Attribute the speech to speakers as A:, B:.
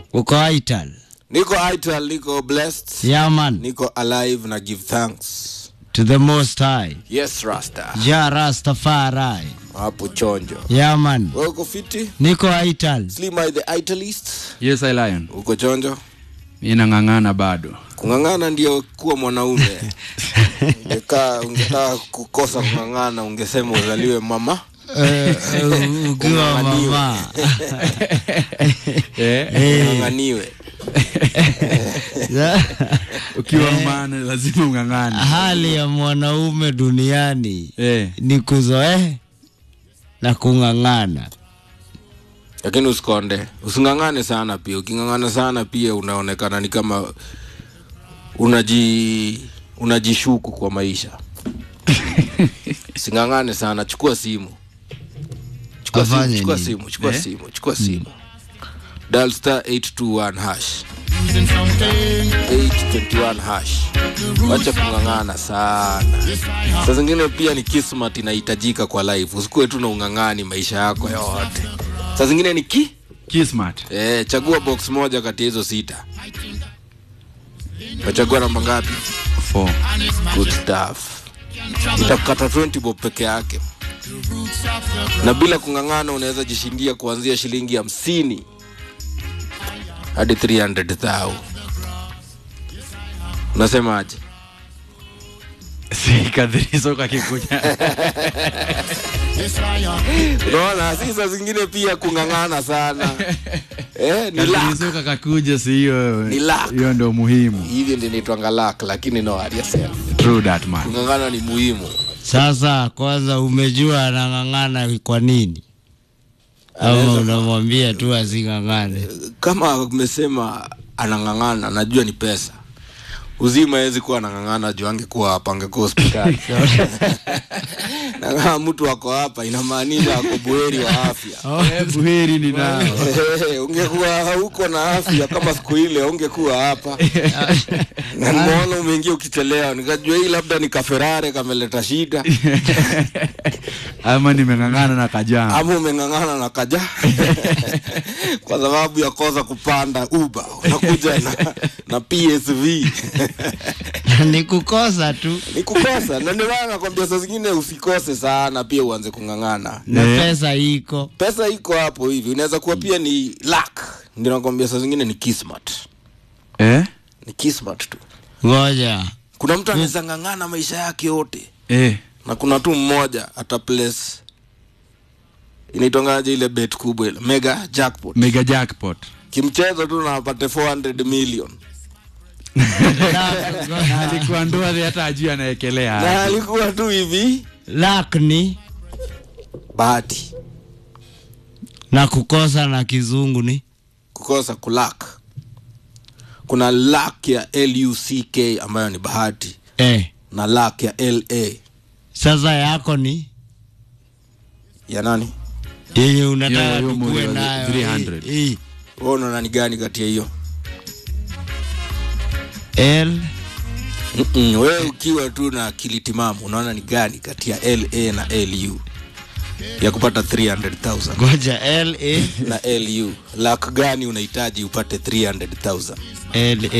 A: uko Ital.
B: niko ital niko blessed
A: Yeah, man.
B: niko alive na give thanks
A: To the most high.
B: yes rasta
A: Ja Rastafari.
B: hapo chonjo
A: Yeah, man.
B: wewe uko fiti
A: Niko Ital.
B: slimai the italist
C: Yes, I lion.
B: uko chonjo
C: Mi nang'ang'ana bado.
B: kung'ang'ana ndio kuwa mwanaume ungekaa ungetaka kukosa kung'ang'ana ungesema uzaliwe mama
A: Eh, eh, ukiwa
B: Ung'ang'aniwe.
A: mama.
C: Eh?
B: ung'ang'aniwe
C: Ukiwa maana lazima ung'ang'ane.
A: Hali ya mwanaume duniani
C: Eh.
A: ni kuzoea na kung'ang'ana.
B: lakini usikonde using'ang'ane sana pia uking'ang'ana sana pia unaonekana ni kama unaji unajishuku kwa maisha sing'ang'ane sana chukua simu chukua simu
A: Afanye
B: chukua
A: nini?
B: simu chukua
C: Eh?
B: simu chukua simu dial star 821 hash 821 hash wacha kung'ang'ana sana saa zingine pia ni kismat inahitajika kwa life usikuwe tu na ung'ang'ani maisha yako yote saa zingine ni ki
C: Kismat.
B: eh, chagua box moja kati ya hizo sita utachagua namba ngapi
C: Four.
B: good stuff utakata 20 bob peke yake na bila kung'ang'ana unaweza jishindia kuanzia shilingi hamsini hadi 300 thou unasemaje
C: Si kadhirizo kakikuja.
B: unaona si saa zingine pia kung'ang'ana sana eh, ni luck.
C: Kadhirizo kakakuja si hiyo.
B: Ni luck.
C: Hiyo ndio muhimu.
B: hivyo ndio inaitwanga luck lakini no worry yourself.
C: True that man.
B: kung'ang'ana ni muhimu
A: Sasa kwanza umejua anang'ang'ana kwa nini? Ama unamwambia tu asing'ang'ane?
B: kama amesema anang'ang'ana najua ni pesa uzima awezi kuwa anang'ang'ana juu angekuwa hapa angekuwa hospitali na kama mtu ako hapa inamaanisha ako buheri wa afya
C: Eh, buheri ni nao.
B: Eh, ungekuwa hauko na afya kama siku ile ungekuwa hapa na nimeona umeingia ukichelewa nikajua hii labda ni kaferare kameleta shida
C: Ama nimeng'ang'ana na kajana.
B: ama umeng'ang'ana na kaja kwa sababu ya kosa kupanda uba unakuja na, na psv
A: ni kukosa tu
B: ni kukosa na ndio maana nakwambia saa zingine usikose sana pia uanze kung'ang'ana
A: na
C: Eh.
A: pesa iko
B: pesa iko hapo hivi inaweza kuwa pia ni luck ndio nakwambia saa zingine ni kismat
C: Eh?
B: ni kismat tu
A: ngoja
B: kuna mtu anaweza ng'ang'ana maisha yake yote
C: Eh.
B: na kuna tu mmoja ata place inaitongaje ile bet kubwa ile mega jackpot
C: Mega jackpot.
B: kimchezo tu na apate 400 million
C: Na alikuwa ndoa hata ajui anaekelea.
B: na alikuwa tu hivi
A: lak ni
B: bahati
A: na kukosa na kizungu ni
B: kukosa kulak kuna lak ya luck ambayo ni bahati
A: eh.
B: na lak ya la
A: sasa yako ni
B: ya nani
A: yenye unataka
C: Hiyo- hiyo
A: tukue
C: moja,
A: nayo
C: 300.
A: hii- hii.
B: wewe unaona ni gani kati ya hiyo
A: L
B: Mm-mm, wewe ukiwa tu na akili timamu unaona ni gani kati ya la na lu ya kupata 300000
A: ngoja L A
B: na lu lak gani unahitaji upate 300000
A: L A